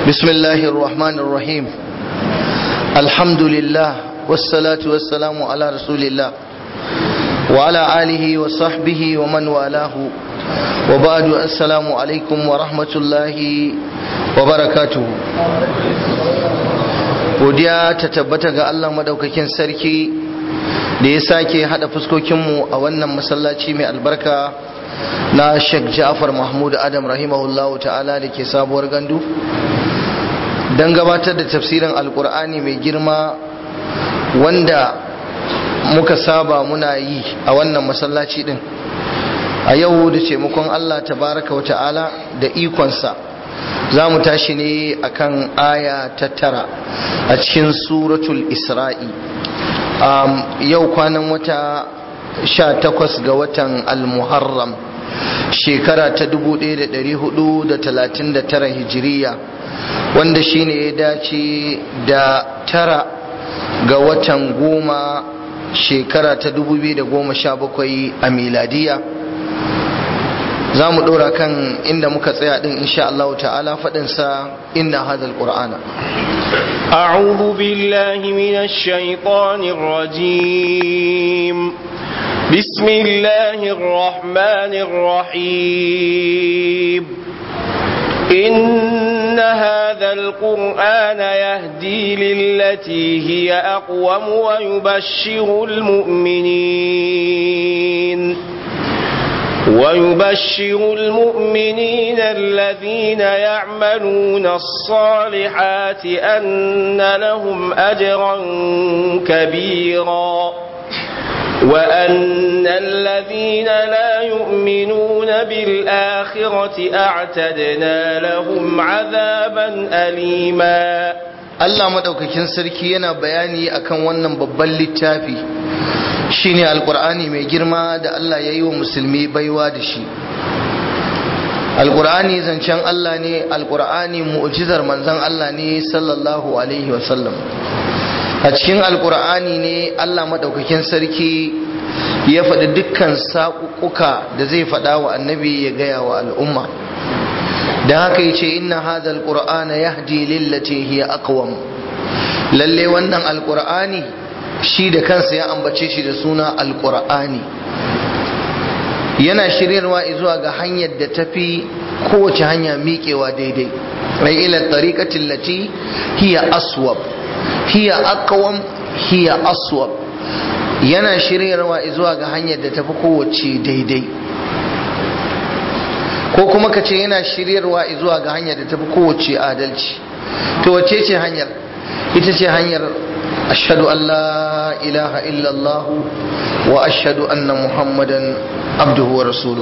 بسم الله الرحمن الرحيم الحمد لله والصلاة والسلام على رسول الله وعلى آله وصحبه ومن والاه وبعد السلام عليكم ورحمة الله وبركاته godiya ta tabbata ga Allah madaukakin sarki da ya sake hada fuskokinmu a wannan masallaci mai albarka na Sheikh Ja'far Mahmud Adam rahimahullahu ta'ala da ke sabuwar gandu don gabatar da tafsirin alkur'ani mai girma wanda muka saba muna yi a wannan masallaci din a yau da taimakon Allah tabaraka wa ta'ala da ikonsa za mu tashi ne akan aya ta tara a cikin suratul isra'i yau kwanan wata sha takwas ga watan al-muharram shekara ta 1439 hijiriya wanda shine ya dace da tara ga watan goma shekara ta 2017 a miladiya za mu ɗora kan inda muka tsaya ɗin insha Allah ta'ala faɗinsa inna hadal qur'ana أعوذ بالله من الشيطان الرجيم بسم الله الرحمن الرحيم إن هذا القرآن يهدي للتي هي أقوم ويبشر المؤمنين ويبشر المؤمنين الذين يعملون الصالحات أن لهم أجرا كبيرا وأن الذين لا يؤمنون بالآخرة أعتدنا لهم عذابا أليما Allah madaukakin sarki yana bayani akan wannan babban littafi shine alkur'ani mai girma da Allah ya yi wa musulmi baiwa da shi alkur'ani zancen Allah ne alkur'ani mu'jizar manzon Allah ne sallallahu alaihi wasallam a cikin alkur'ani ne Allah madaukakin sarki ya faɗi dukkan saƙuƙuka da zai faɗa wa annabi ya gaya wa al'umma da haka yace inna hadha alqur'ana yahdi lillati hiya aqwam lalle wannan alqur'ani shi da kansa ya ambace shi da suna alqur'ani yana shiryarwa zuwa ga hanyar da tafi kowace hanya miƙewa daidai ai ila tariqati allati hiya aswab hiya aqwam hiya aswab yana shiryarwa zuwa ga hanyar da tafi kowace daidai ko kuma ka ce yana shiryarwa zuwa ga hanyar da tafi kowace adalci to wace ce hanyar ita ce hanyar ashhadu an la ilaha illallah wa ashhadu anna muhammadan abduhu wa rasuluhu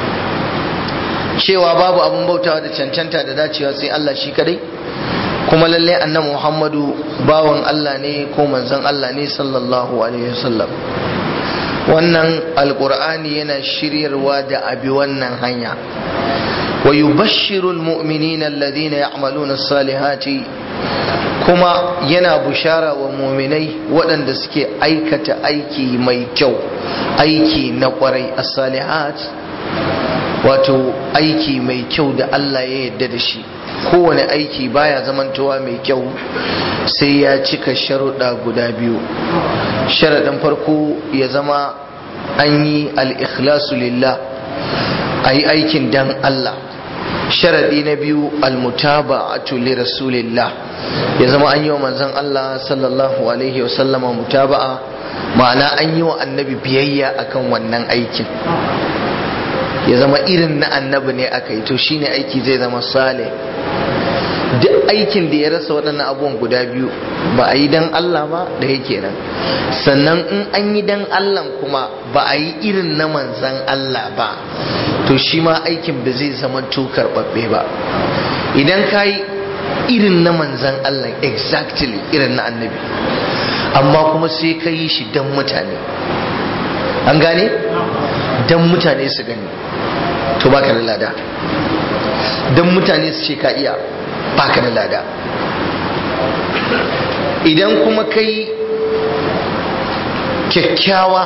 cewa babu abun bautawa da cancanta da dacewa sai Allah shi kadai kuma lalle annabi muhammadu bawan Allah ne ko manzon Allah ne sallallahu alaihi wasallam wannan alkur'ani yana shiryarwa da abi wannan hanya wa yubashshiru almu'minina alladhina ya'maluna as-salihati kuma yana bushara wa mu'minai waɗanda suke aikata aiki mai kyau aiki na kwarai as-salihat wato aiki mai kyau da Allah ya yarda da shi kowane aiki baya zamantowa mai kyau sai ya cika sharuɗa guda biyu sharaɗin farko ya zama an yi al'ikhlasu lillah a yi aikin dan Allah sharaɗi na biyu almutaba a tuli rasulillah ya zama an yi wa manzan Allah sallallahu alaihi wasallama mutaba'a ma'ana an yi wa annabi biyayya akan wannan aikin ya zama irin na annabi ne aka yi to shine aiki zai zama sale duk aikin da ya rasa waɗannan abubuwan guda biyu ba a yi dan Allah ba da yake nan sannan in an yi dan Allah kuma ba a yi irin na manzan Allah ba to shi ma aikin ba zai zama to karɓaɓɓe ba idan ka yi irin na manzan Allah exactly irin na annabi amma kuma sai ka yi shi dan mutane an gane dan mutane su gani to baka da lada dan mutane su ce ka iya baka da lada idan kuma kai kyakkyawa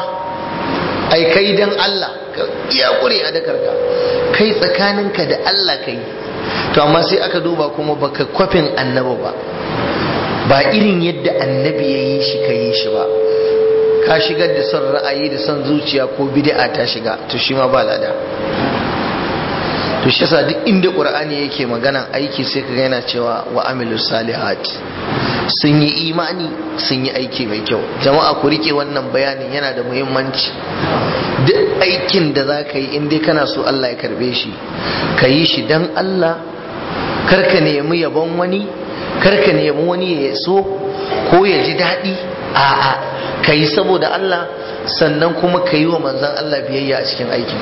ai kai dan Allah ka iya kure a dakarka kai tsakaninka da Allah kai to amma sai aka duba kuma baka kwafin annabi ba ba irin yadda annabi ya yi shi ka yi shi ba ka shigar da son ra'ayi da son zuciya ko bid'a ta shiga to shi ma ba lada to shi yasa duk inda qur'ani yake maganan aiki sai kaga yana cewa wa amilu salihat sun yi imani sun yi aiki mai kyau jama'a ku rike wannan bayanin yana da muhimmanci duk aikin da za ka yi in dai kana so Allah ya karbe shi ka yi shi dan Allah karka nemi yabon wani karka nemi wani ya so ko ya ji daɗi a'a ka yi saboda Allah sannan kuma ka yi wa manzan Allah biyayya a cikin aikin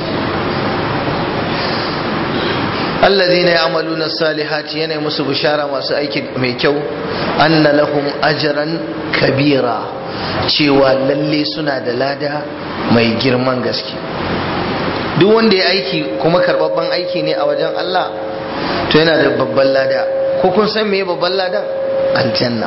alladhina ya'maluna salihati yana musu bishara masu aiki mai kyau anna lahum ajran kabira cewa lalle suna da lada mai girman gaske duk wanda ya aiki kuma karbabban aiki ne a wajen Allah to yana da babban lada ko kun san me babban ladan aljanna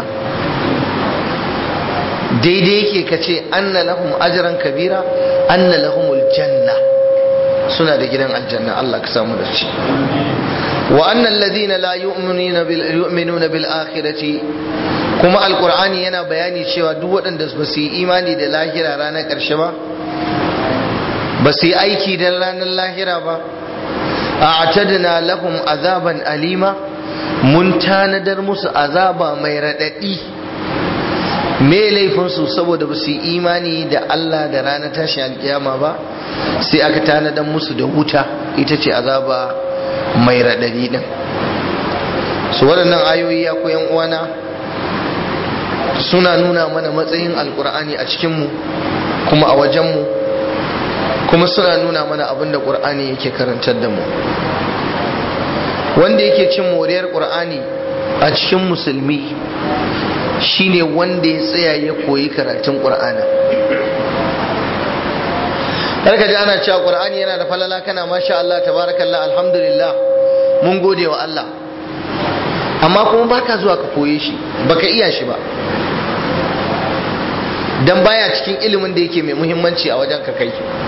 daidai yake kace anna lahum ajran kabira anna lahumul janna suna da gidan aljanna Allah ka samu da shi wa annal ladina la yu'minuna bil yu'minuna bil akhirati kuma alqur'ani yana bayani cewa duk waɗanda ba su yi imani da lahira ranar ƙarshe ba ba su yi aiki da ranar lahira ba a'tadna lahum azaban alima mun tanadar musu azaba mai raɗaɗi me laifinsu saboda ba su yi imani da Allah da ranar tashi alkiyama ba sai aka tanadar musu da wuta ita ce azaba mai raɗaɗi ɗin su waɗannan ayoyi ya koyan uwana suna nuna mana matsayin alkur'ani a cikinmu kuma a wajenmu kuma suna nuna mana abin da ƙur'ani yake karantar da mu wanda yake cin moriyar ƙur'ani a cikin musulmi shine wanda ya tsaya ya koyi karatun ƙur'anin ka ji ana cewa ƙur'ani yana da falala kana masha Allah tabarakallah alhamdulillah mun gode wa Allah amma kuma baka zuwa ka koye shi baka iya shi ba dan baya cikin ilimin da yake mai muhimmanci a wajen ka kai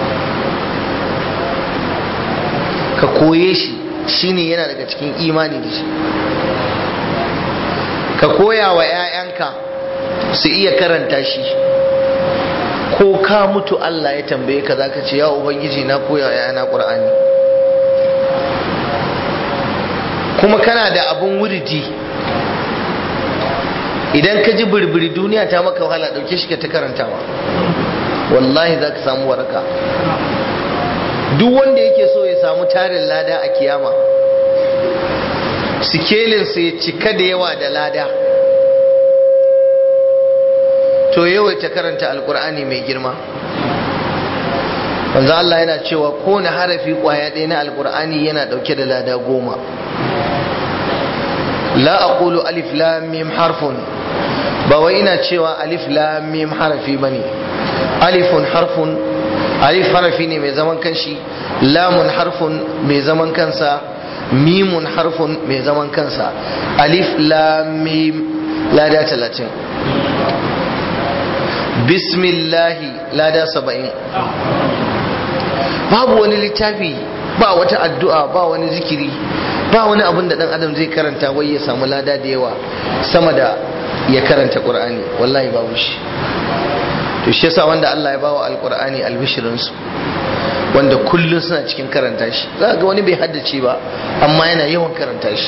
ka koye shi shine yana daga cikin imani da shi ka koya wa 'ya'yanka su iya karanta shi ko ka mutu Allah ya tambaye ka zaka ce ya ubangiji na koya wa 'ya'yana ƙur'ani kuma kana da abun wuridi idan ka ji birbiri duniya ta maka wahala ɗauke shi ka ta karantawa wallahi za ka samu waraka duk wanda yake so ya samu tarin lada a kiyama sikelinsa ya cika da yawa da lada to yawaita karanta alkur'ani mai girma wanzu Allah yana cewa kowane harafi kwaya ɗaya na alkur'ani yana ɗauke da lada goma la aqulu alif lam mim harfun ba wai ina cewa alif lam mim harafi bane alifun harfun alif harafi ne mai zaman kanshi lamun harfun mai zaman kansa mimun harfun mai zaman kansa alif lam mim lada talatin bismillahi lada saba'in babu wani littafi ba wata addu'a ba wani zikiri ba wani abin da dan adam zai karanta wai ya samu lada da yawa sama da ya karanta qur'ani wallahi babu shi to shi yasa wanda Allah ya bawa alqur'ani albishirin su wanda kullun suna cikin karanta shi za ga wani bai haddace ba amma yana yawan karanta shi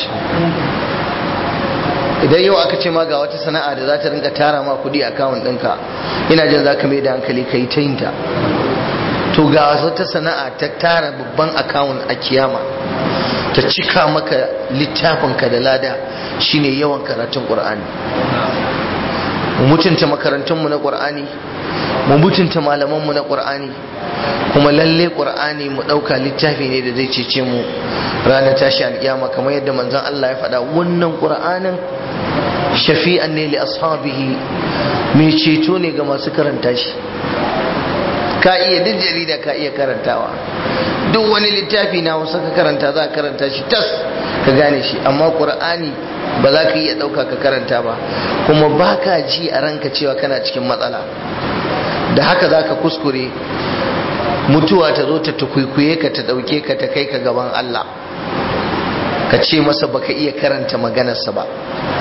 idan yau aka ce ma ga wata sana'a da za ta rinka tara ma kudi a kawun ɗinka ina jin za ka mai da hankali ka yi ta yin ta to ga wata sana'a ta tara babban akawun a kiyama ta cika maka littafinka da lada shine yawan karatun ƙur'ani mu mutunta makarantunmu na ƙur'ani mu mutunta malamanmu na ƙur'ani kuma lalle ƙur'ani mu ɗauka littafi ne da zai cece mu ranar tashi alƙiyama kamar yadda manzon Allah ya faɗa wannan ƙur'anin shafi'an ne li ashabihi mai ceto ne ga masu karanta shi ka iya duk jarida ka iya karantawa duk wani littafi na wasu ka karanta za ka karanta shi tas ka gane shi amma ƙur'ani ba za ka iya ɗauka ka karanta ba kuma ba ka ji a ranka cewa kana cikin matsala da haka za ka kuskure mutuwa ta zo ta tukwikwiye ka ta ɗauke ka ta kai ka gaban Allah ka ce masa baka iya karanta maganarsa ba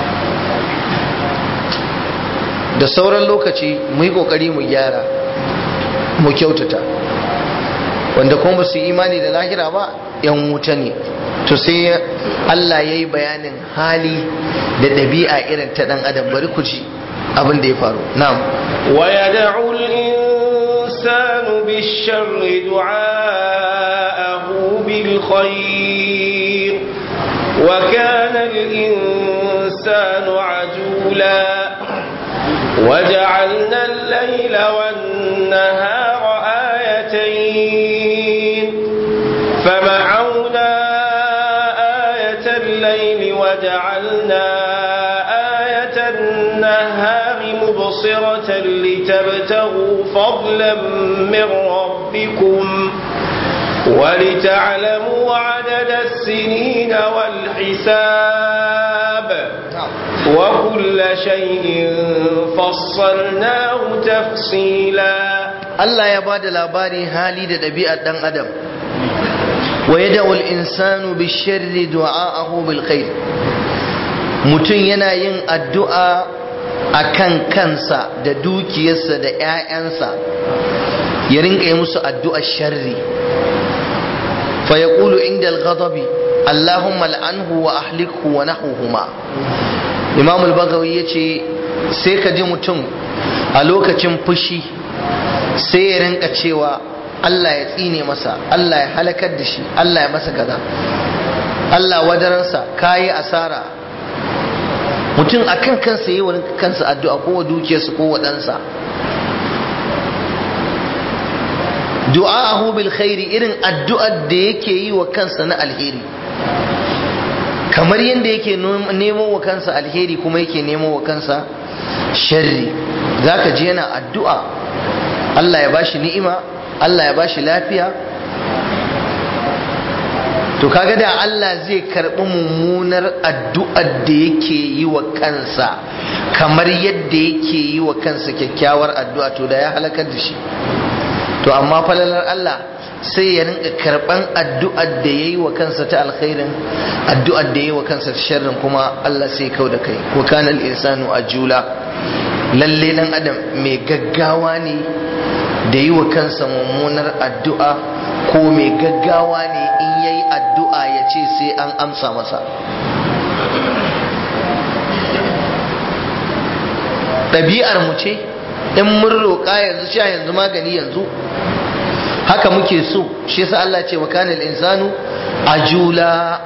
da sauran lokaci mu yi kokari mu gyara mu kyautata wanda kuma ba su imani da lahira ba yan wuta ne to sai Allah ya yi bayanin hali da ɗabi'a irin ta ɗan adam bari ku ji abin da ya faru na'am wa yad'u al-insanu bish-sharri du'aahu bil khair wa kana al-insanu ajula وجعلنا الليل والنهار آيتين فمحونا آية الليل وجعلنا آية النهار مبصرة لتبتغوا فضلا من ربكم ولتعلموا عدد السنين والحساب وكل شيء فصلناه تفصيلا Allah ya bada labari hali da ɗabi'ar ɗan adam wa yada'u al-insanu bi-sharri du'a'ahu bil khair mutum yana yin addu'a akan kansa da dukiyarsa da ƴaƴansa ya rinka yi musu addu'ar sharri fa yaqulu inda al-ghadabi Allahumma al'anhu wa ahlikhu wa nahuhuma Imam al-Baghawi yace sai ka ji mutum a lokacin fushi sai ya rinka cewa Allah ya tsine masa Allah ya halakar da shi Allah ya masa kaza Allah wadaransa kayi asara mutum akan kansa yi wani kansa addu'a ko wa dukiyarsa ko wa ɗansa du'a'ahu bil khairi irin addu'ar da yake yi wa kansa na alheri kamar yadda yake nemo wa kansa alheri kuma yake nemo wa kansa sharri zaka ji yana addu'a Allah ya bashi ni'ima Allah ya bashi lafiya to kaga da Allah zai karɓi mummunar addu'ar da yake yi wa kansa kamar yadda yake yi wa kansa kyakkyawar addu'a to da ya halakar da shi to amma falalar Allah sai ya rinka karɓan addu'ar da ya yi wa kansa ta alkhairin addu'ar da ya yi wa kansa ta sharrin kuma Allah sai kau da kai ko kana insanu ajula lalle dan adam mai gaggawa ne da yi wa kansa mummunar addu'a ko mai gaggawa ne in ya yi addu'a ya ce sai an amsa masa ɗabi'ar mu ce in mun roƙa yanzu sha yanzu magani yanzu haka muke so shi yasa Allah ce wa kanil insanu ajula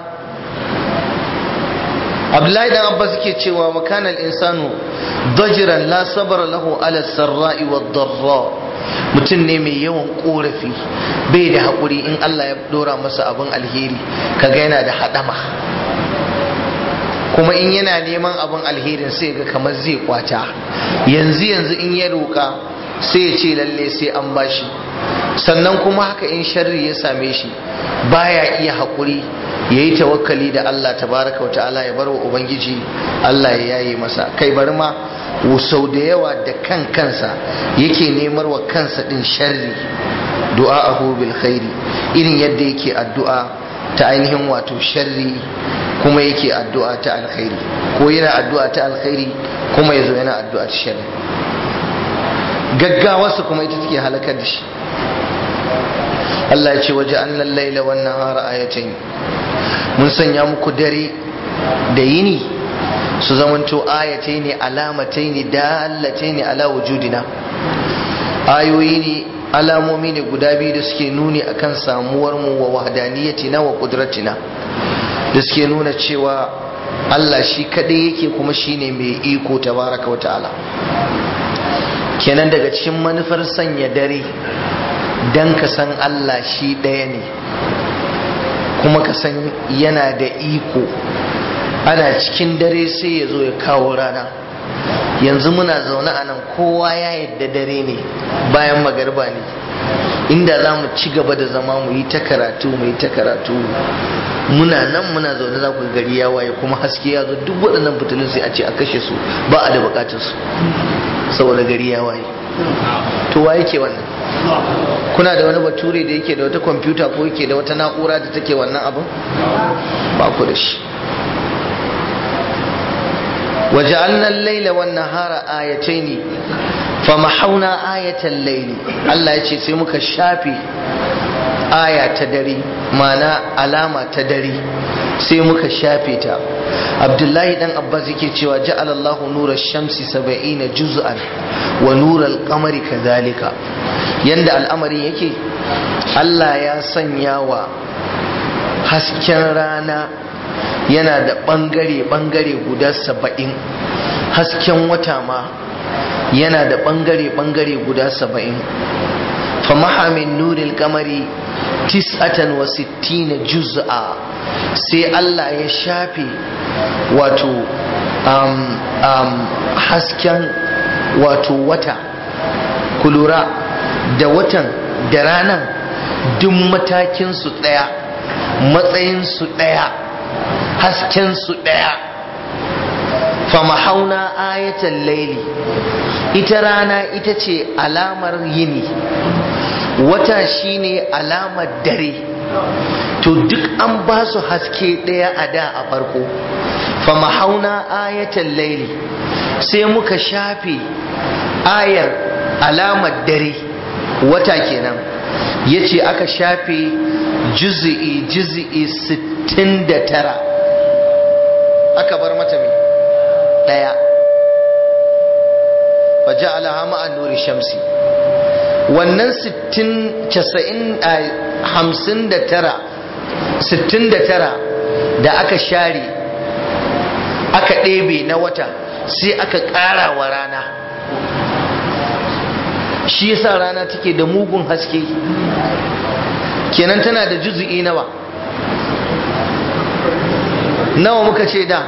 Abdullahi dan Abbas yake cewa wa kanil insanu dajiran la sabara lahu ala sarra'i wad darra mutum ne mai yawan korafi bai da haƙuri in Allah ya dora masa abin alheri kaga yana da haɗama kuma in yana neman abin alherin sai ga kamar zai kwata yanzu yanzu in ya roƙa sai ya ce lalle sai an bashi sannan kuma haka in sharri ya same shi baya iya haƙuri ya yi tawakkali da Allah tabaraka wa ta'ala ya bar wa Ubangiji Allah ya yaye masa kai bari ma sau da yawa da kan kansa yake nemar wa kansa din sharri du'a'ahu bil khairi irin yadda yake addu'a ta ainihin wato sharri kuma yake addu'a ta alkhairi ko yana addu'a ta alkhairi kuma yazo yana addu'a ta sharri gaggawarsa kuma ita take halakar da shi Allah ya ce waje annan laila wan nahara ayatain mun sanya muku dare da yini su zamanto ayatai ne alamatai ne dalatai ne ala wujudina ayoyi ne alamomi ne guda biyu da suke nuni akan samuwar mu wa wahdaniyatina wa qudratina da suke nuna cewa Allah shi kadai yake kuma shine mai iko tabaraka wa ta'ala kenan daga cikin manufar sanya dare dan ka san Allah shi ɗaya ne kuma ka san yana da iko ana cikin dare sai ya zo ya kawo rana yanzu muna zaune a nan kowa ya yadda dare ne bayan magarba ne inda za mu ci gaba da zama mu yi ta karatu mu yi ta karatu muna nan muna zaune za ku gari ya waye kuma haske ya zo duk waɗannan fitilun sai a ce a kashe su ba a da bukatar su saboda gari ya waye to wa yake wannan kuna da wani bature da yake da wata kwamfuta ko yake da wata na'ura da take wannan abin ba ku da shi وجعلنا الليل والنهار آيتين فمحونا آية الليل الله يجي sai muka shafe aya ta dare mana alama ta dare sai muka shafe ta abdullahi dan abbas yake cewa ja'ala Allahu nura shamsi 70 juz'an wa nura al-qamari kadhalika yanda al'amari yake Allah ya sanya wa hasken rana yana da ɓangare-ɓangare guda saba'in hasken wata ma yana da ɓangare-ɓangare guda saba'in famaha min nuril kamari tis'atan wa sittina juz'a sai Allah ya shafe wato um, um, hasken wato wata kulura da watan da ranan duk matakinsu ɗaya matsayinsu ɗaya haskensu ɗaya famahauna ayatan laili ita rana ita ce alamar yini wata shine alamar dare to duk an ba su haske ɗaya a da a farko famahauna ayatan laili sai muka shafe ayar alamar dare wata kenan ya ce aka shafe juzi'i juzi'i 69 aka bar mata mai daya waje alhama an nuri shamsi wannan 69 da aka share aka ɗebe na wata sai aka ƙara wa rana shi yasa rana take da mugun haske kenan tana da juzu'i nawa nawa muka ce da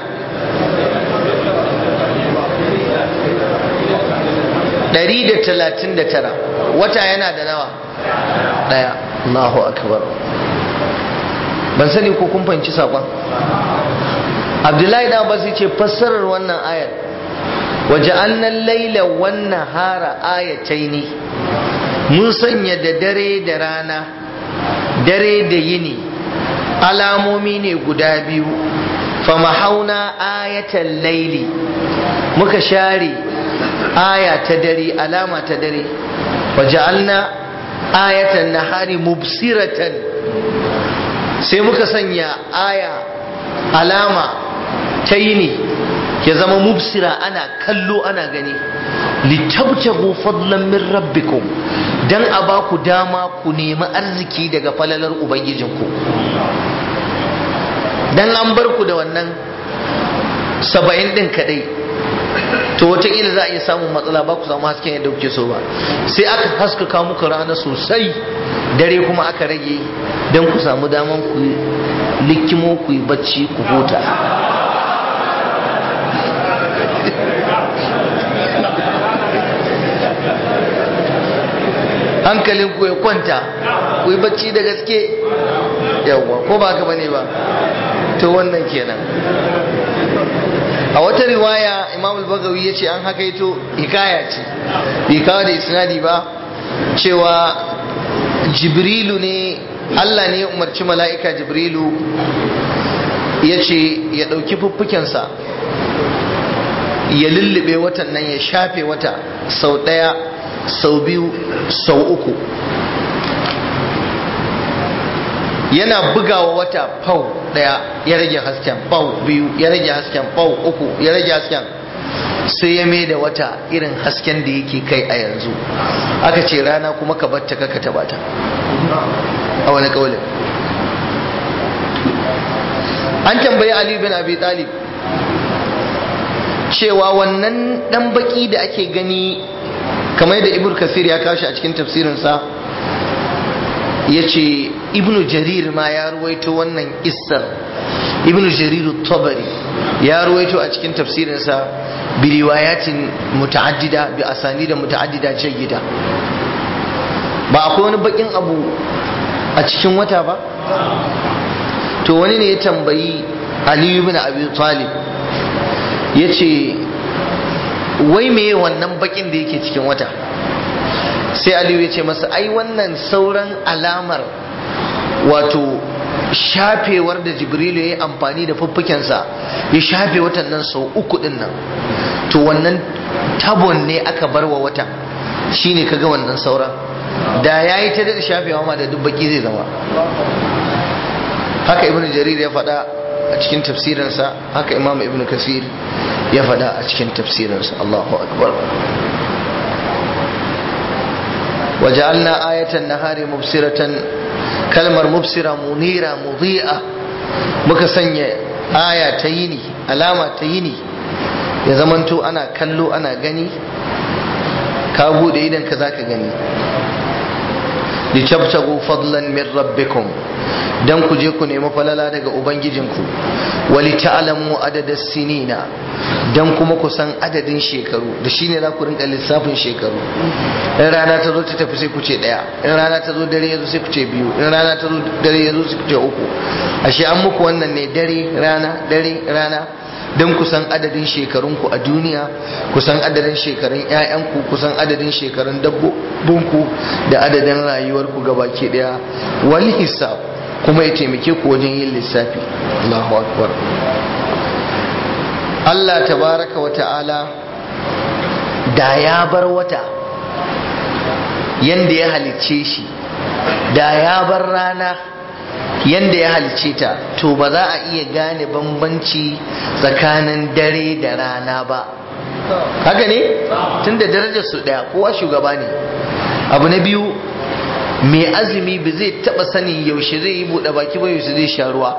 ɗari da talatin da tara wata yana da nawa ɗaya Allahu akbar ban sani ko kun fahimci saƙon abdullahi da abbas ce fassarar wannan ayar waje annan laila wannan hara ayatai ne mun sanya da dare da rana dare da yini alamomi ne guda biyu famahauna ayatan laili muka share aya ta dare alama ta dare waja'alna ayatan nahari mubsiratan sai muka sanya aya alama ta yini ya zama mubsira ana kallo ana gani litabtagu fadlan min rabbikum dan a ba ku dama ku nemi arziki daga falalar ubangijinku dan an bar ku da wannan saba'in din kadai to wataƙila za a iya samun matsala ba ku samu hasken yadda kuke so ba sai aka haskaka muku rana sosai dare kuma aka rage don ku samu daman ku likimo ku yi bacci ku huta hankalin ku ya kwanta ku yi bacci da gaske yawwa ko ba ka bane ba to wannan kenan a wata riwaya imam al-bagawi ya ce an hakaito hikaya ce bai kawo da isnadi ba cewa jibrilu ne allah ne ya umarci mala'ika jibrilu ya ce ya ɗauki fuffukensa ya lullube watan nan ya shafe wata sau ɗaya sau biyu sau uku yana bugawa wata fau daya ya rage hasken fau biyu ya rage hasken fau uku ya rage hasken sai ya mai da wata irin hasken da yake kai a yanzu aka ce rana kuma ka batta kaka taba ta a wani kaulin an tambayi ali bin abi talib cewa wannan dan baki da ake gani kamar da ibn kasir ya kashi a cikin tafsirinsa ya ce ibnu jarir ma ya ruwaito wannan isar ibnu jarir tabari ya ruwaito a cikin tafsirinsa bi riwayatin muta'addida bi asani da muta'addida jayyida ba akwai wani bakin abu a cikin wata ba to wani ne ya tambayi aliyu bin abi talib ya ce wai meye wannan bakin da yake cikin wata sai aliyu ya ce masa ai wannan sauran alamar wato shafewar da jibrilu ya yi amfani da fuffukensa ya shafe watan nan sau uku din nan to wannan tabon ne aka bar wa watan shine kaga wannan sauran da ya yi ta da shafewa ma da dubbaki zai zama haka ibn jarir ya faɗa a cikin tafsirinsa haka imam ibn kasir ya faɗa a cikin tafsirinsa Allahu akbar وجعلنا آية النهار مبصرة kalmar mubsira munira mudhi'a muka sanya aya ta yini alama ta yini ya zamanto ana kallo ana gani ka bude idan ka zaka gani litabtagu fadlan min rabbikum dan ku je ku nemi falala daga ubangijinku wali ta'lamu adada sinina dan kuma ku san adadin shekaru da shine za ku rinka lissafin shekaru in rana ta zo ta tafi sai ku ce daya in rana ta zo dare ya zo sai ku ce biyu in rana ta zo dare ya zo sai ku ce uku ashe an muku wannan ne dare rana dare rana don kusan adadin shekarunku a duniya kusan adadin shekarun 'ya'yanku kusan adadin shekarun dabbobinku da adadin rayuwarku gabaki daya wal hisab kuma ya taimake ku wajen yin lissafi Allahu akbar Allah tabaraka wa ta'ala da ya bar wata yanda ya halicce shi da ya bar rana yanda ya halice ta to ba za a iya gane bambanci tsakanin dare da rana ba haka ne tun da darajar su daya kowa shugaba ne abu na biyu mai azumi ba zai taba sanin yaushe zai yi buɗe baki ba yaushe zai sha ruwa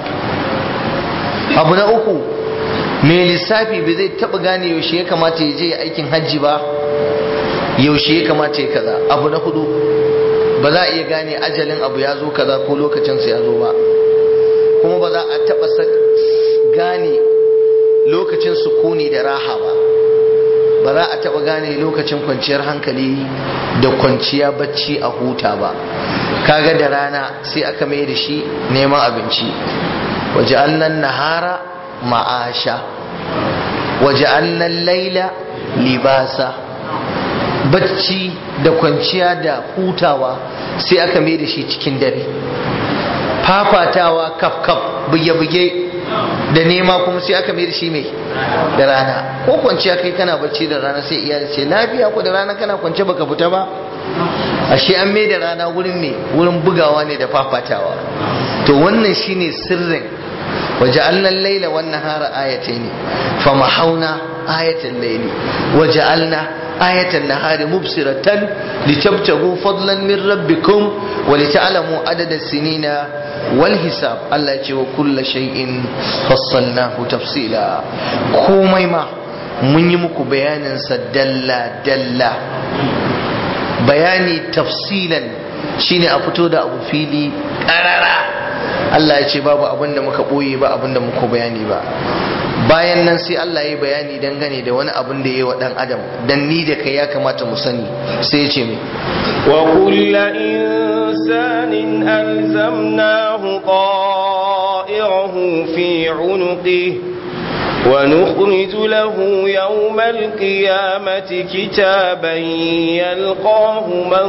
abu na uku mai lissafi ba zai taba gane yaushe ya kamata ya je aikin hajji ba yaushe ya kamata ya kaza abu na hudu ba za a iya gane ajalin abu ya zo kaza ko lokacinsa ya zo ba kuma ba za a taɓa gane lokacin sukuni da raha ba ba za a taɓa gane lokacin kwanciyar hankali da kwanciya bacci a huta ba kaga da rana sai aka mai da shi neman abinci waje annan nahara ma'asha waje annan laila libasa bacci da kwanciya da hutawa sai aka mai da shi cikin dare fafatawa kaf-kaf buge-buge da nema kuma sai aka mai da shi mai da rana ko kwanciya kai kana bacci da rana sai iyali ce lafiya ko da rana kana kwance baka fita ba ashe an mai da rana wurin ne wurin bugawa ne da fafatawa to wannan shine sirrin وجعلنا الليل والنهار آيتين فمحونا آية الليل وجعلنا آية النهار مبصرة لتبتغوا فضلا من ربكم ولتعلموا عدد السنين والحساب الله يجي وكل شيء فصلناه تفصيلا كومي ما mun yi muku bayaninsa dalla-dalla bayani tafsilan shine a fito da abu fili ƙarara Allah ya ce babu abin da muka ɓoye ba abin da muka bayani ba bayan nan sai Allah ya yi bayani dangane da wani abin da ya yi wa ɗan adam dan ni da kai ya kamata mu sani sai ya ce mai wa kulla insanin alzamnahu ta'irahu fi unuqihi ونخرج له يوم القيامة كتابا يلقاه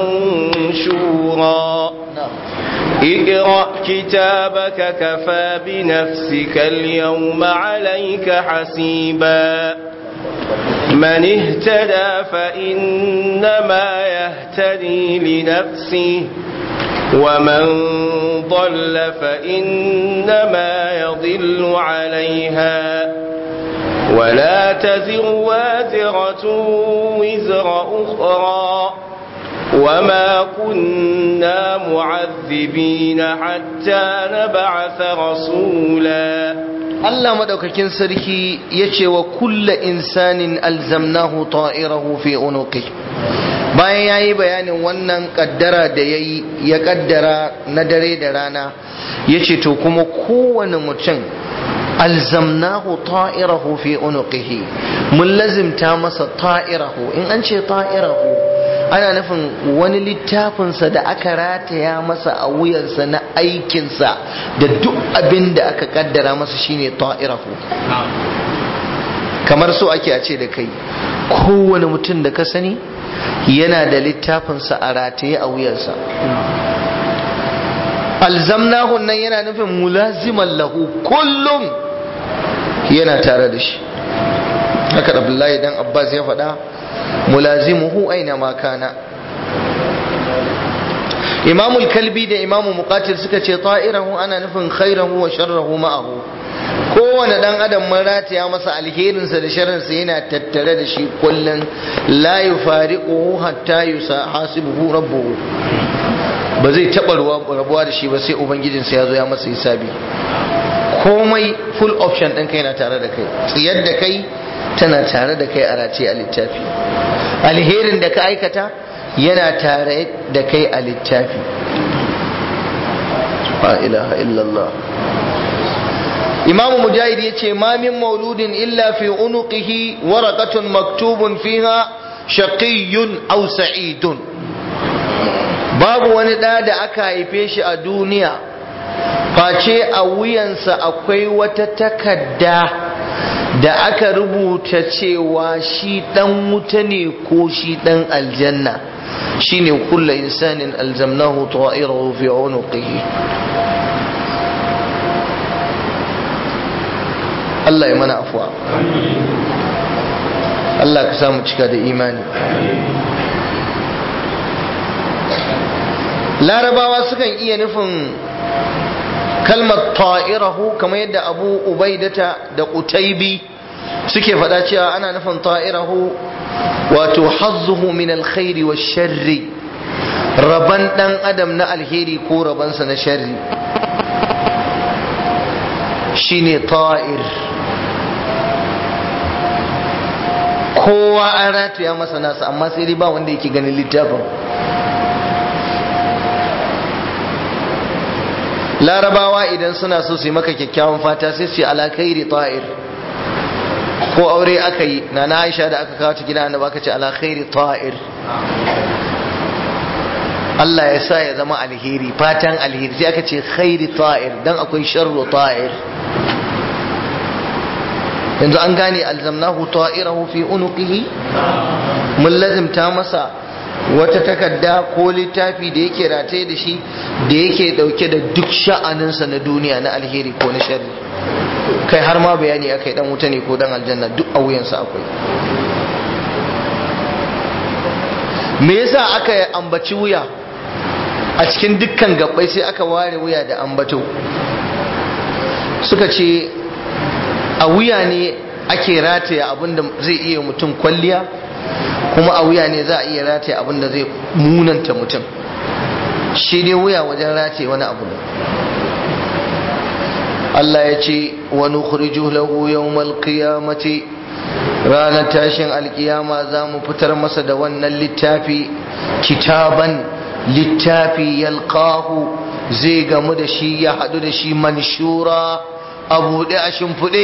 منشورا اقرأ كتابك كفى بنفسك اليوم عليك حسيبا من اهتدى فإنما يهتدي لنفسه ومن ضل فإنما يضل عليها ولا تزر وازرة وزر أخرى وما كنا معذبين حتى نبعث رسولا Allah madaukakin sarki ya ce wa kulla insanin alzamnahu ta'irahu fi unuqi bayan ya yi bayanin wannan kaddara da ya yi ya kaddara na dare da rana ya ce to kuma kowane mutum alzamnahu ta'irahu fi unuqihi mun lazimta masa ta'irahu in an ce ta'irahu ana nufin wani littafinsa da aka rataya masa a wuyarsa na aikinsa da duk abin da aka kaddara masa shine ta'irahu kamar so ake a ce da kai kowane mutum da ka sani yana da littafinsa a rataye a wuyansa alzamnahu nan yana nufin mulaziman lahu kullum yana tare da shi haka abdullahi dan abbas ya faɗa mulazimuhu aina ma kana imamul kalbi da imamu muqatil suka ce ta'irahu ana nufin khairahu wa sharrahu ma'ahu kowane dan adam mun rataya masa alherinsa da sharrinsa yana tattare da shi kullum la yufariquhu hatta yusahasibuhu rabbuhu ba zai taɓa rabuwa da shi ba sai ubangijinsa ya zo ya masa hisabi komai full option ɗinka yana tare da kai tsiyar da kai tana tare da kai a race a littafi alherin da ka aikata yana tare da kai a littafi la ilaha illallah imamu mujahid ya ce ma min mauludin illa fi unuqihi waraqatun maktubun fiha shaqiyyun aw sa'idun babu wani ɗa da aka haife shi a duniya face a wuyansa akwai wata takadda da aka rubuta cewa shi ɗan wuta ne ko shi ɗan aljanna shine kulla insanin alzamnahu ta'irahu fi unuqihi Allah ya mana afuwa Allah ka samu cika da imani larabawa sukan iya nufin kalmar ta'irahu kamar yadda abu ubaidata da qutaibi suke faɗa cewa ana nufin ta'irahu wato hazzuhu min alkhairi wa sharri raban dan adam na alheri ko rabansa na sharri shine ta'ir kowa an rataya masa nasa amma sai dai ba wanda yake ganin littafin larabawa idan suna so su yi maka kyakkyawan fata sai su yi alakairi ta'ir ko aure aka yi na na aisha da aka kawo ta gida annaba aka ce alakairi ta'ir Allah ya sa ya zama alheri fatan alheri sai aka ce khairi ta'ir dan akwai sharru ta'ir yanzu an gane alzamnahu ta'irahu fi unuqihi mun lazimta masa wata takarda ko littafi da yake rataye da shi da yake dauke da duk sha'aninsa na duniya na alheri ko na sharri kai har ma bayani akai dan wuta ne ko dan aljanna duk a wuyansa akwai me yasa aka ambaci wuya a cikin dukkan gabbai sai aka ware wuya da ambato suka ce a wuya ne ake rataya abinda zai iya mutum kwalliya kuma a wuya ne za a iya rataye abin da zai munanta mutum shi dai wuya wajen rataye wani abu ne Allah ya ce wa nukhriju lahu yawmal qiyamati ranar tashin alkiyama za mu fitar masa da wannan littafi kitaban littafi yalqahu zai gamu da shi ya haɗu da shi manshura a buɗe a shimfiɗe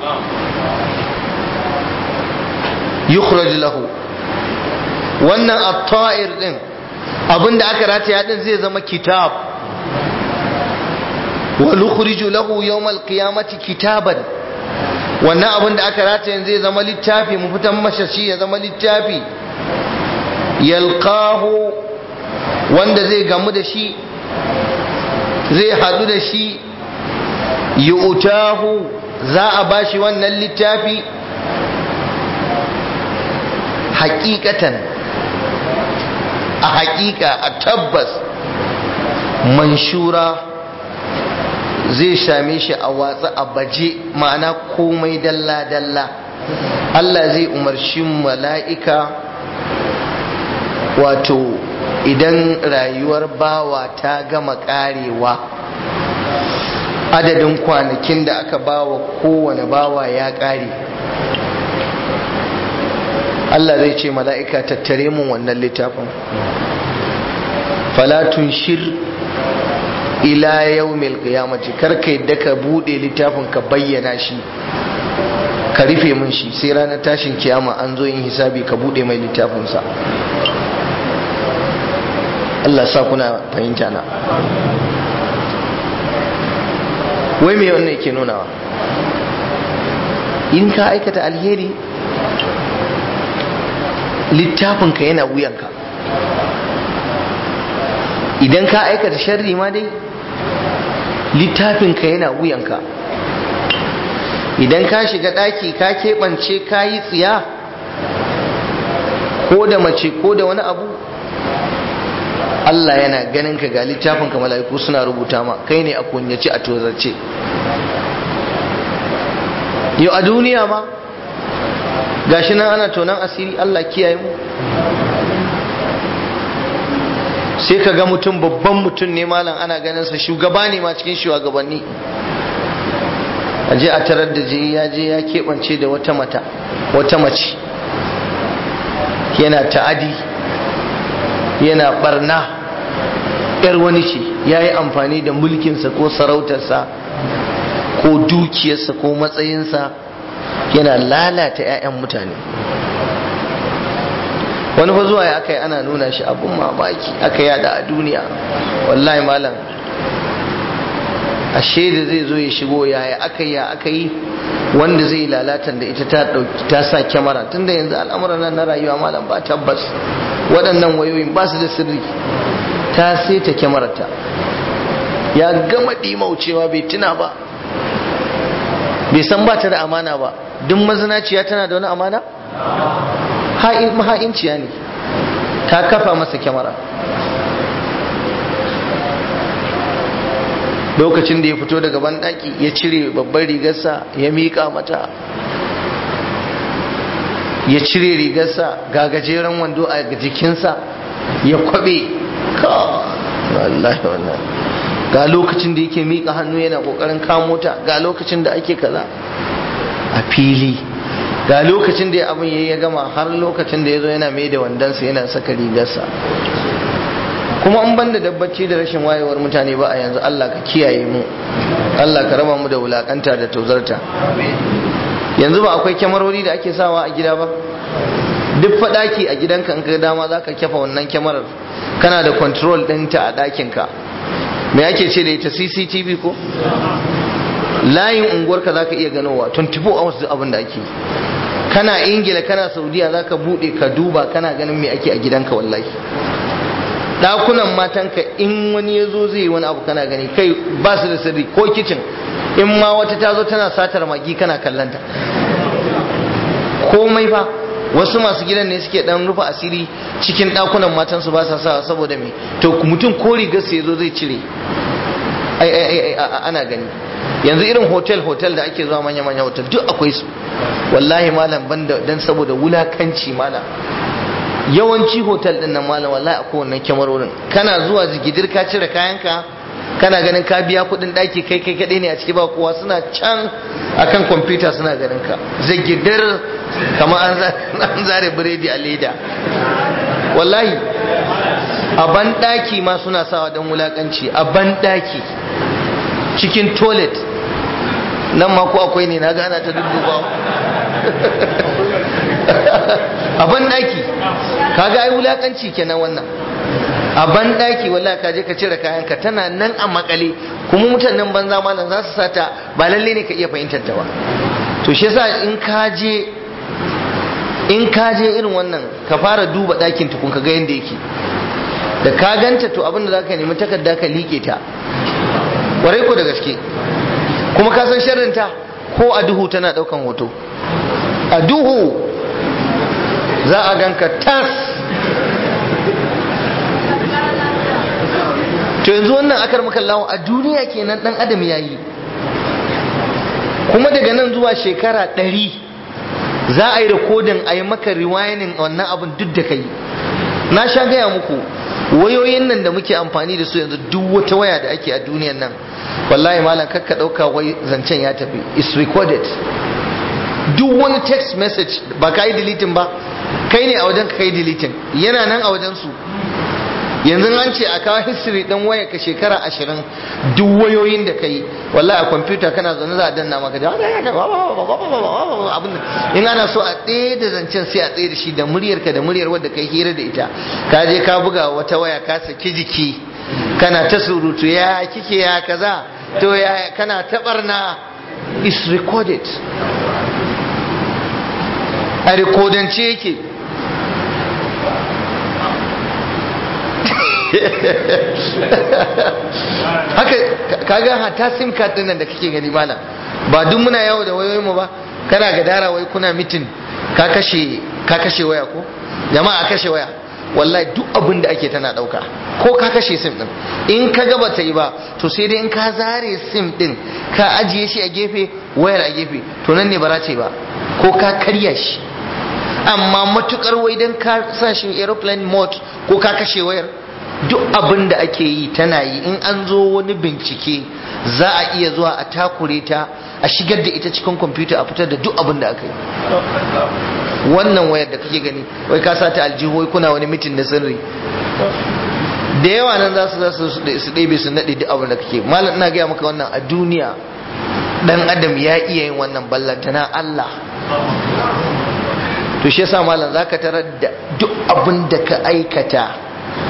yukhraj lahu wannan at-ta'ir din abinda aka rataya din zai zama kitab wa nukhriju lahu yawm al-qiyamati kitaban wannan abinda aka rataya zai zama littafi mu fitan masa shi ya zama littafi yalqahu wanda zai gamu da shi zai hadu da shi yu'tahu za a bashi wannan littafi hakikatan a hakika a tabbas manshura zai same shi a watsa a baje ma'ana komai dalla-dalla Allah zai umarci mala'ika wato idan rayuwar bawa ta gama karewa adadin kwanakin da aka bawa kowane bawa ya kare Allah zai ce mala'ika tattare mun wannan littafin falatun shir ila yawmil qiyamati karka yadda ka bude littafin ka bayyana shi ka rufe mun shi sai ranar tashin kiyama an zo yin hisabi ka bude mai littafinsa Allah sa kuna fahimta na wai me wannan yake nunawa in ka aikata alheri littafinka yana wuyanka idan ka aikata sharri ma dai littafinka yana wuyanka idan ka shiga ɗaki ka keɓance ka yi tsiya ko da mace ko da wani abu Allah yana ganin ka ga littafinka mala'iku suna rubuta ma kai ne a kunyace a tozarce yau a duniya ma gashi nan ana tonan asiri Allah kiyaye mu sai ka ga mutum babban mutum ne malam ana ganin sa shugaba ne ma cikin shugabanni a je a tarar da je ya je ya keɓance da wata mata wata mace yana ta'adi yana barna yar wani ce ya yi amfani da mulkinsa ko sarautarsa ko dukiyarsa ko matsayinsa yana lalata 'ya'yan mutane wani fa zuwa ya aka yi ana nuna shi abun mamaki aka yada a duniya wallahi malam ashe da zai zo ya shigo yaya aka yi ya aka yi wanda zai lalatan da ita ta dauki ta sa kyamara tunda yanzu al'amuran nan na rayuwa malam ba tabbas waɗannan wayoyin ba su da sirri ta saita kyamararta ya gama ɗimaucewa bai tuna ba bai san ba ta da amana ba duk mazinaciya tana da wani amana maha'inciya ne ta kafa masa kyamara lokacin da ya fito daga banɗaki ya cire babbar rigarsa ya miƙa mata ya cire rigarsa ga gajeren wando a jikinsa ya kwabe wallahi wannan ga lokacin da yake miƙa hannu yana ƙoƙarin kamo ta ga lokacin da ake kaza a fili ga lokacin da abin ya gama har lokacin da ya zo yana mai da wandonsa yana saka rigarsa kuma an banda dabbaci da rashin wayewar mutane ba a yanzu Allah ka kiyaye mu Allah ka raba mu da wulakanta da tozarta yanzu ba akwai kyamarori da ake sawa a gida ba duk faɗaki a gidanka in ka dama za ka kyafa wannan kyamarar kana da control ɗinta a ɗakinka me ake ce da ita cctv ko layin unguwarka za ka iya ganowa 24 hours duk abin da ake kana ingila kana saudiya za ka buɗe ka duba kana ganin me ake a gidanka wallahi ɗakunan matanka in wani ya zo zai yi wani abu kana gani kai ba su da sirri ko kicin in ma wata ta zo tana satar magi kana kallanta komai fa wasu masu gidan ne suke dan rufe asiri cikin ɗakunan matansu ba sa sawa saboda me to mutum ko rigar ya zo zai cire ai ai ai ana gani yanzu irin hotel hotel da ake zuwa manya manya hotel duk akwai su wallahi malam banda dan saboda wulakanci malam yawanci hotel din nan malam wallahi akwai wannan kyamarorin kana zuwa zigidir ka cire kayanka kana ganin ka biya kudin daki kai kai kadai ne a ciki ba kowa suna can akan kwamfuta suna ganin ka zigidir kamar an zare biredi a leda wallahi a ban daki ma suna sawa don wulakanci a ban daki cikin toilet nan ma ko akwai ne na gana ta dudduba a ban daki kaga ai wulakanci kenan wannan a ban daki wallahi ka je ka cire kayanka tana nan a makale kuma mutanen banza malam za su sata ba lalle ne ka iya fahimtar ta ba to shi yasa in ka je in ka je irin wannan ka fara duba dakin tukun ka ga yanda yake da ka ganta to abin da zaka nemi takarda ka like ta kwarai ko da gaske kuma ka san sharrin ta ko a duhu tana daukan hoto a duhu za a ganka tas to yanzu wannan akar makallawa a duniya kenan dan adam yayi kuma daga nan zuwa shekara ɗari za a yi rikodin a yi maka riwayanin wannan abin duk da kai na sha gaya muku wayoyin nan da muke amfani da su yanzu duk wata waya da ake a duniyan nan wallahi malam kakka ɗauka wai zancen ya tafi is recorded duk wani text message ba ka yi deleting ba kai ne a wajen ka yi deleting yana nan a wajen su yanzu an ce a kawo history ɗin waya ka shekara ashirin duk wayoyin da ka yi wallahi a kwamfuta kana zaune za a danna maka da abin in ana so a tsaye da zancen sai a tsaye da shi da muryar ka da muryar wadda ka yi hira da ita ka je ka buga wata waya ka saki jiki kana ta surutu ya kike ya kaza to ya kana ta barna is recorded a rikodance yake haka kaga hata sim card din nan da kake gani malam ba duk muna yawo da wayoyin mu ba kana ga dara wai kuna mitin ka kashe ka kashe waya ko jama'a kashe waya wallahi duk abin da ake tana dauka ko ka kashe sim din in ka ga bata yi ba to sai dai in ka zare sim din ka ajiye shi a gefe wayar a gefe to nan ne ba za ta yi ba ko ka karya shi amma matukar wai dan ka sa shi aeroplane mode ko ka kashe wayar duk abin da ake yi tana yi in an zo wani bincike za a iya zuwa a takure ta a shigar da ita cikin kwamfuta a fitar da duk abin da aka yi wannan wayar da kake gani wai ka sa ta aljihu wai kuna wani mitin na sirri da yawa nan za su za su ɗebe su naɗe duk abin da kake malam ina gaya maka wannan a duniya dan adam ya iya yin wannan ballantana Allah to shi yasa malam zaka tarar da duk abin da ka aikata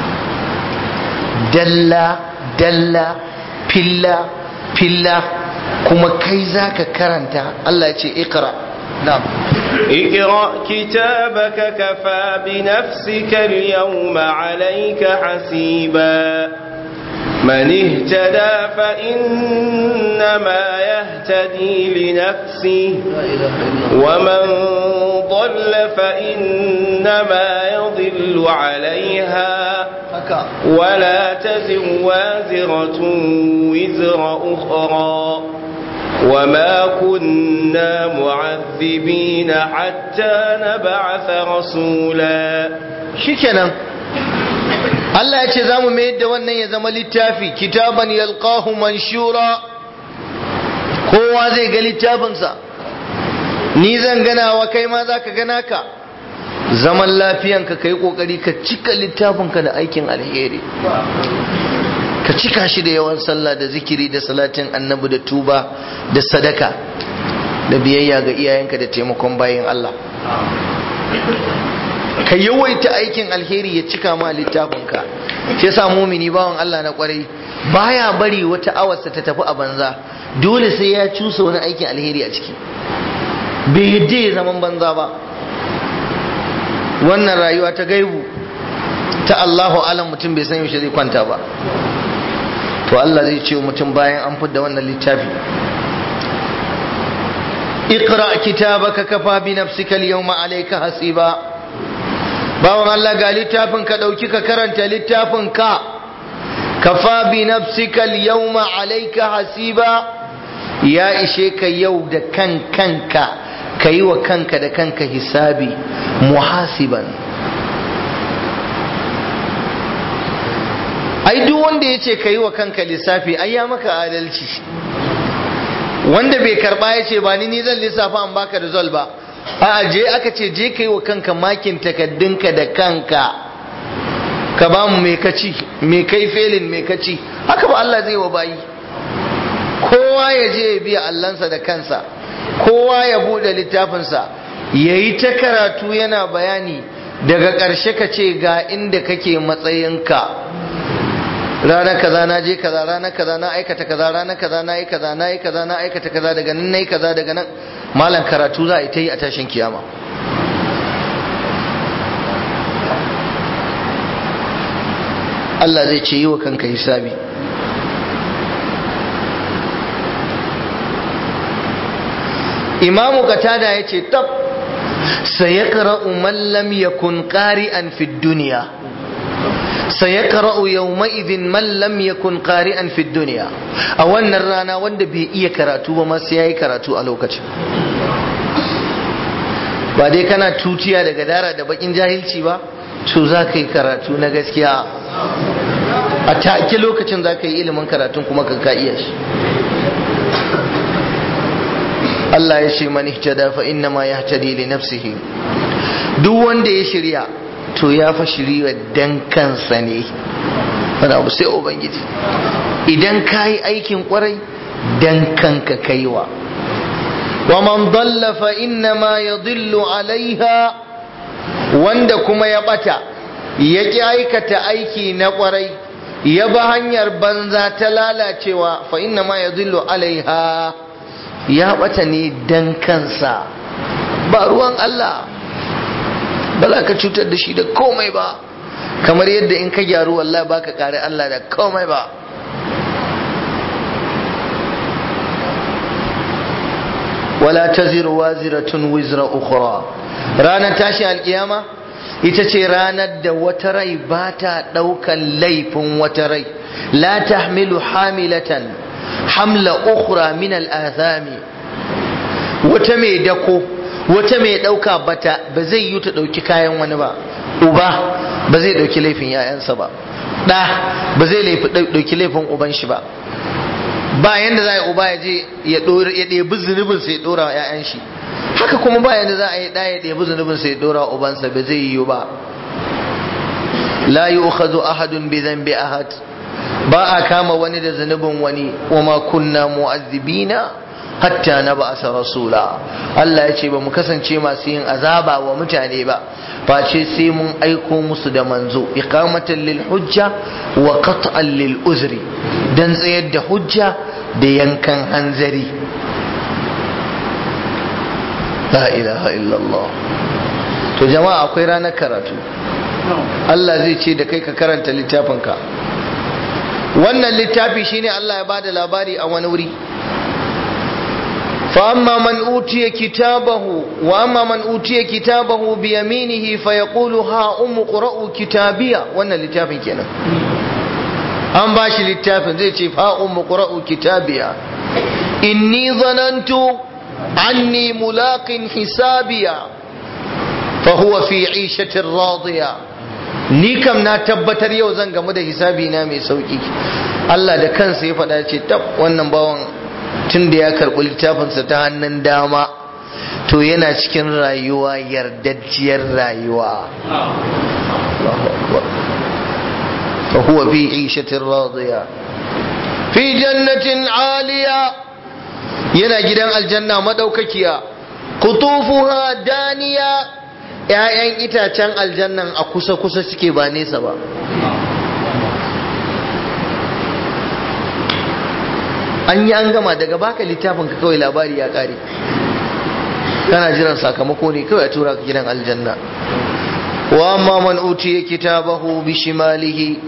dalla dalla filla filla kuma kai zaka karanta Allah ya ce iqra na'am اقرأ كتابك كفى بنفسك اليوم عليك حسيبا من اهتدى فإنما يهتدي لنفسه ومن ضل فإنما يضل عليها ولا تزر وازرة وزر أخرى وما كنا معذبين حتى نبعث رسولا shikenan Allah ya ce za mu mayar da wannan ya zama littafi kitaban yalqahu manshura kowa zai ga littafinsa ni zan gana wa kai ma za ka gana ka zaman lafiyanka ka yi kokari ka cika littafinka da aikin alheri ka cika shi da yawan sallah da zikiri da salatin annabi da tuba da sadaka da biyayya ga iyayenka da taimakon bayan Allah ka yawaita aikin alheri ya cika ma littafinka shi yasa mumini bawan Allah na kwarai baya bari wata awarsa ta tafi a banza dole sai ya cusa wani aikin alheri a ciki bai yadda ya zaman banza ba wannan rayuwa ta gaibu ta Allahu alam mutum bai san yaushe zai kwanta ba to Allah zai ce mutum bayan an fidda wannan littafi اقرأ كتابك كفى بنفسك اليوم عليك hasiba. bawan Allah ga littafin ka ɗauki ka karanta littafin ka kafa bi nafsika yawma alayka hasiba ya ishe ka yau da kan kanka ka yi wa kanka da kanka hisabi muhasiban ai duk wanda ya ce ka yi wa kanka lissafi ai ya maka adalci wanda bai karba ya ce ba ni ni zan lissafa an baka result ba a je aka ce je ka yi wa kanka makin takaddunka da kanka ka ba mu mai kaci mai kai felin mai kaci haka ba Allah zai wa bayi kowa ya je ya biya allansa da kansa kowa ya buɗe littafinsa ya yi ta karatu yana bayani daga ƙarshe ka ce ga inda kake matsayinka ranar kaza na je kaza ranar kaza na aikata kaza ranar kaza na yi kaza na yi kaza na aikata kaza daga nan na yi kaza daga nan malam karatu za a yi ta yi a tashin kiyama Allah zai ce yi wa kanka hisabi imamu katada ya ce tab sayakra'u man lam yakun qari'an fid dunya sayakra'u yawma'idhin man lam yakun qari'an fid dunya a wannan rana wanda bai iya karatu ba ma sai yayi karatu a lokacin ba dai kana tutiya daga dara da bakin jahilci ba to za ka yi karatu na gaskiya a take lokacin za ka yi ilimin karatun kuma ka ka iya shi Allah ya ce man ihtada fa inna ma yahtadi li nafsihi duk wanda ya shirya to ya fa shirya dan kansa ne wani abu sai ubangiji idan ka yi aikin kwarai dan kanka kaiwa wa man dalla fa inna ma yadillu alaiha wanda kuma ya bata ya ki aikata aiki na kwarai ya ba hanyar banza ta lalacewa fa inna ma yadillu alaiha ya bata ne dan kansa ba ruwan Allah ba za ka cutar da shi da komai ba kamar yadda in ka gyaru wallahi baka kare Allah da komai ba wala taziru waziratun wizra ukhra ranar tashi alkiyama ita ce ranar da wata rai ba ta ɗaukan laifin wata rai la tahmilu hamilatan hamla ukhra min al'azami wata mai dako wata mai ɗauka bata ba zai yi ta ɗauki kayan wani ba uba ba zai ɗauki laifin ‘ya'yansa ba ɗa ba zai ɗauki laifin uban shi ba ba yanda za a yi uba ya je ya ɗebi zunubin sai ya ɗora wa ‘ya'yan shi haka kuma ba yanda za a yi ɗaya ya ɗebi zunubin sai ya ɗora wa ubansa ba zai yiwu ba la yi ukhadu ahadun bi zambi ahad ba a kama wani da zunubin wani wa ma kunna mu'azzibina hatta na ba asa rasula Allah ya ce ba mu kasance masu yin azaba wa mutane ba face sai mun aiko musu da manzo iqamatan lil hujja wa qat'an lil uzri dan tsayar da hujja da yankan hanzari la ilaha illallah to jama'a akwai ranar karatu Allah zai ce da kai ka karanta littafinka wannan littafi shine Allah ya bada labari a wani wuri فأما من أوتي كتابه وأما من أوتي كتابه بيمينه فيقول ها أم قرأوا كتابية وانا لتافن كنا أم باشي للتافن زي تشيف ها أم قرأوا كتابية إني ظننت عني ملاق حسابية فهو في عيشة راضية ni kam na tabbatar yau zan gamu da hisabi na mai sauki Allah da kansa ya faɗa ce tab wannan bawan tun da ya karɓi littafinsa ta hannun dama to yana cikin rayuwa yardajjiyar rayuwa fa huwa fi ishatin radiya fi jannatin aliya yana gidan aljanna madaukakiya kutufuha daniya ‘ya'yan itacen aljannan a kusa-kusa suke ba nesa ba an yi an gama daga baka littafin ka kawai labari ya kare kana jiran sakamako ne kawai a tura ka gidan aljanna wa amma man utiya kitabahu bi shimalihi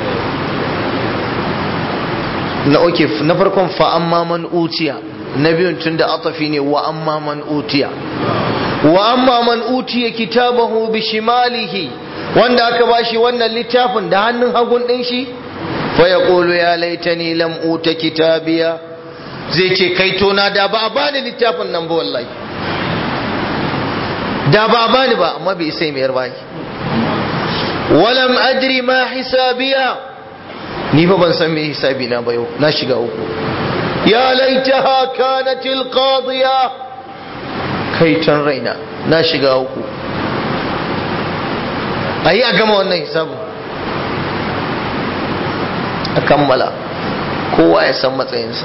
na oke na farkon fa amma man utiya na biyun tun da atafi ne wa amma man utiya wa amma man utiya kitabahu bi shimalihi wanda aka bashi wannan littafin da hannun hagun din shi فيقول يا ليتني لم أوت كتابيا zai ce kai tona da ba a bani littafin nan ba wallahi da ba a bani ba amma bai sai mayar baki walam adri ma hisabiya ni fa ban san me hisabi na ba yau na shiga uku ya laitaha kanat alqadiya kai tan raina na shiga uku ayi a gama wannan hisabin a kammala kowa ya san matsayinsa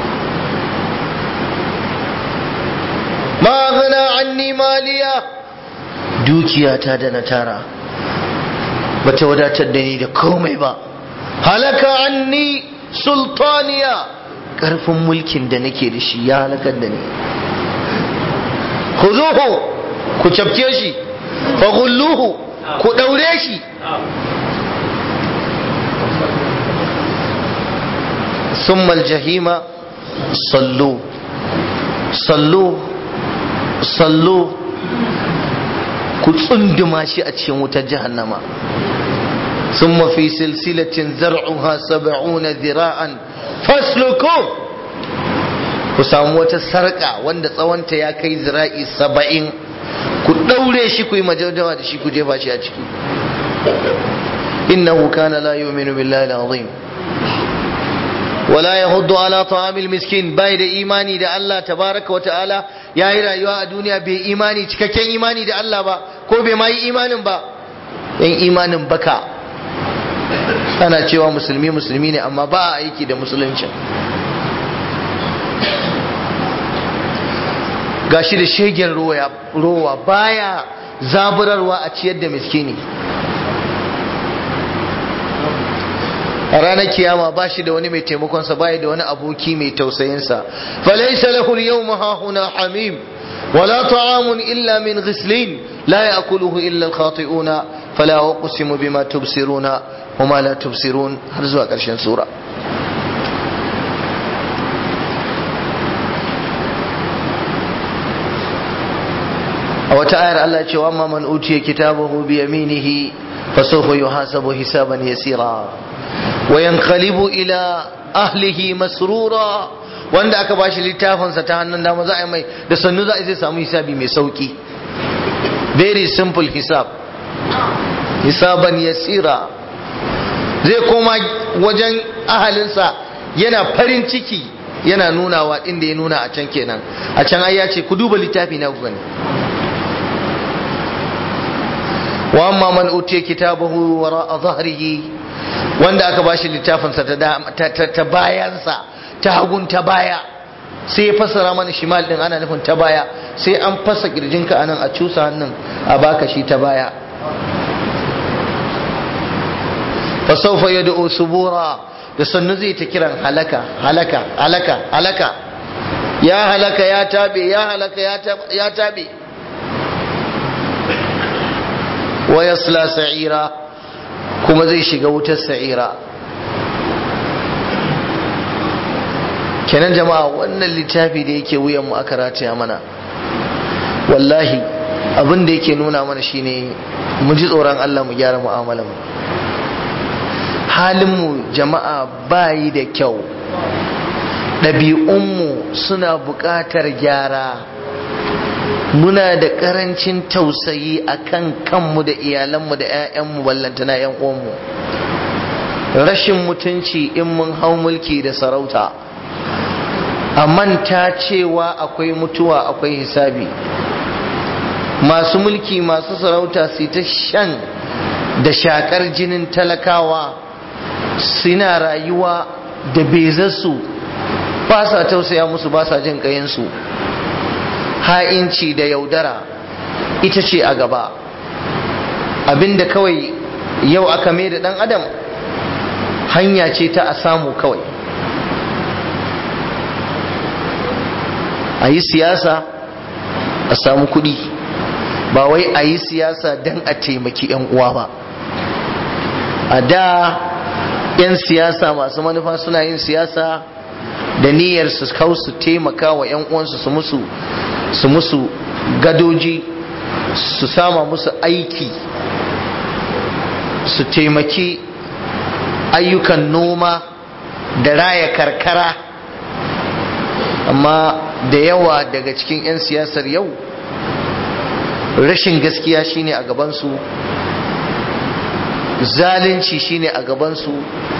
ma gana anni maliya dukiyata da na tara bata wadatar da ni da komai ba halaka anni sultaniya karfin mulkin da nake da shi ya halakar da ni khuzuhu ku cafke shi fa ku daure shi ثم الجحيم صلوا صلوا صلوا ku tsunduma shi a cikin wutar jahannama ثم في سلسلة زرعها سبعون ذراعا فاسلكوا ku samu wata sarƙa wanda tsawonta ya kai zira'i saba'in ku ɗaure shi ku yi majaujawa da shi ku jefa shi a ciki innahu kana la yu'minu billahi al-azim wala yahuddu ala ta'amil miskin bai da imani da Allah tabaraka wa ta'ala yayi rayuwa a duniya bai imani cikakken imani da Allah ba ko bai ma yi imanin ba yan imanin baka ana cewa musulmi musulmi ne amma ba a aiki da musuluncin gashi da shegen rowa baya zaburarwa a ciyar da miskini a ranar kiyama ba shi da wani mai taimakonsa baya da wani aboki mai tausayinsa falaisa lahu al-yawma hahuna hamim wala ta'amun illa min ghislin la ya'kuluhu illa al-khati'una fala uqsimu bima tubsiruna wama la tubsirun har zuwa ƙarshen sura a wata ayar Allah ce wa man utiya kitabahu bi yaminihi fa sawfa yuhasabu hisaban yasira wa yanqalibu ila ahlihi masrura wanda aka bashi littafin sa ta hannun dama za a yi mai da sannu za a zai samu hisabi mai sauki very simple hisab hisaban yasira zai koma wajen ahalinsa yana farin ciki yana nunawa inda ya nuna a can kenan a can ai ya ce ku duba littafi na ku gani wa amma man utiya kitabahu wara zahrihi wanda aka bashi littafinsa ta ta bayansa ta hagun ta baya sai ya fassara mana shimal din ana nufin ta baya sai an fasa kirjinka anan a cusa hannun a baka shi ta baya fa sawfa yad'u subura da sannu zai ta kiran halaka halaka halaka halaka ya halaka ya tabe ya halaka ya tabe wa yasla sa'ira kuma zai shiga wutar sa'ira kenan jama'a wannan littafi da yake wuyan mu aka rataya mana wallahi abin da yake nuna mana shine mu ji tsoron Allah mu gyara mu'amalar mu halin mu jama'a bayi da kyau ɗabi'unmu suna buƙatar gyara muna da karancin tausayi a kan kanmu da iyalanmu da 'ya'yanmu ballantana 'yan uwanmu rashin mutunci in mun hau mulki da sarauta a manta cewa akwai mutuwa akwai hisabi masu mulki masu sarauta su ta shan da shakar jinin talakawa suna rayuwa da bezarsu ba sa tausaya musu ba sa jin kayansu ha'inci da yaudara ita ce a gaba abinda kawai yau aka mai da dan adam hanya ce ta a samu kawai a yi siyasa a samu kudi ba wai a yi siyasa don a taimaki 'yan uwa ba a da 'yan siyasa masu manufa suna yin siyasa da niyyar su kawo su taimaka wa 'yan uwansu su musu su musu gadoji su sama musu aiki su taimaki ayyukan noma da raya karkara amma da yawa daga cikin 'yan siyasar yau rashin gaskiya shine a gabansu zalunci shine a gabansu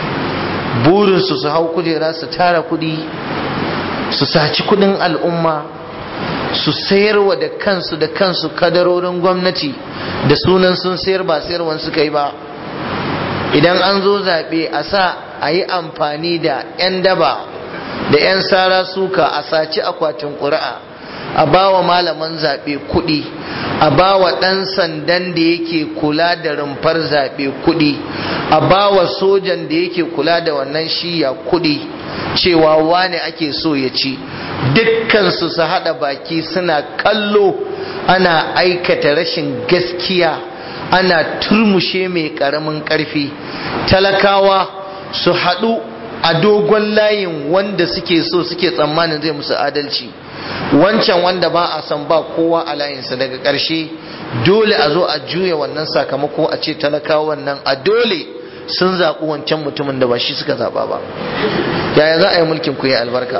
burinsu su hau kujera su tara kudi su saci kudin al'umma su sayarwa da kansu da kansu kadarorin gwamnati da sunan sun sayar ba sayarwan suka yi ba idan an zo zaɓe a sa a yi amfani da 'yan daba da 'yan sara suka a saci akwatin ƙuri'a a ba wa malaman zaɓe kuɗi a ba wa ɗan sandan da yake kula da rumfar zaɓe kuɗi a ba wa sojan da yake kula da wannan shiya kuɗi cewa wane ake so ya ci dukkansu su haɗa baki suna kallo ana aikata rashin gaskiya ana turmushe mai ƙaramin ƙarfi talakawa su haɗu a dogon layin wanda suke so suke tsammanin zai musu adalci wancan wanda ba a san ba kowa a layinsa daga ƙarshe dole a zo a juya wannan sakamako a ce talakawa wannan a dole sun zaɓi wancan mutumin da ba shi suka zaɓa ba yaya za a yi mulkin ku ya albarka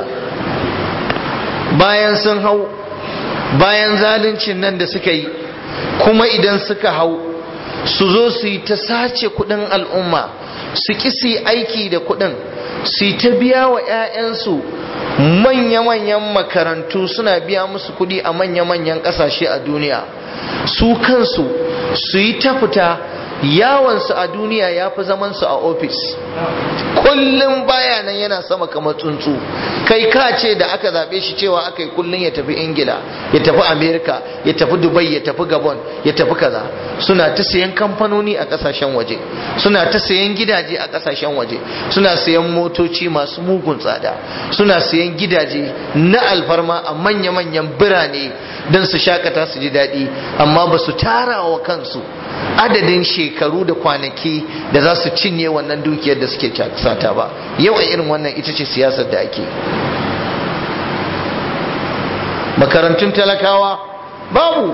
bayan sun hau bayan zaluncin nan da suka yi kuma idan suka hau su zo su yi ta sace kudin al'umma su ki su aiki da kudin su yi ta biya wa 'ya'yansu manya-manyan makarantu suna biya musu kudi a manya-manyan kasashe a duniya su kansu su yi ta fita yawansu a duniya ya fi zamansu a ofis kullum baya nan yana sama kamar tsuntsu kai ka ce da aka zaɓe shi cewa aka yi kullum ya tafi ingila ya tafi amerika ya tafi dubai ya tafi gabon ya tafi kaza suna ta sayan kamfanoni a ƙasashen waje suna ta sayan gidaje a ƙasashen waje suna sayan motoci masu mugun tsada suna sayan gidaje na alfarma a manya-manyan birane don su shakata su ji daɗi amma ba su tara wa kansu adadin shekaru shekaru da kwanaki da za su cinye wannan dukiyar da suke sata ba yau a irin wannan ita ce siyasar da ake makarantun talakawa babu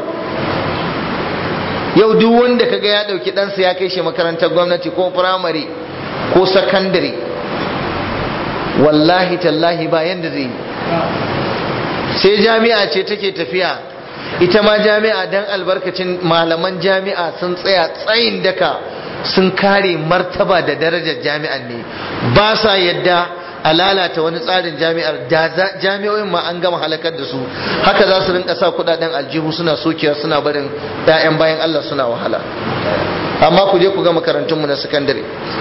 yau duk wanda kaga ya dauki ɗansa ya kai shi makarantar gwamnati ko firamare ko sakandare wallahi tallahi ba yanda zai yi sai jami'a ce take tafiya ita ma jami'a dan albarkacin malaman jami'a sun tsaya tsayin daka sun kare martaba da darajar jami'an ne ba sa yadda a lalata wani tsarin jami'ar da jami'o'in ma an gama halakar da su haka za su rinka sa kudaden aljihu suna sokewa suna barin 'ya'yan bayan Allah suna wahala amma ku je ku ga makarantunmu na sakandare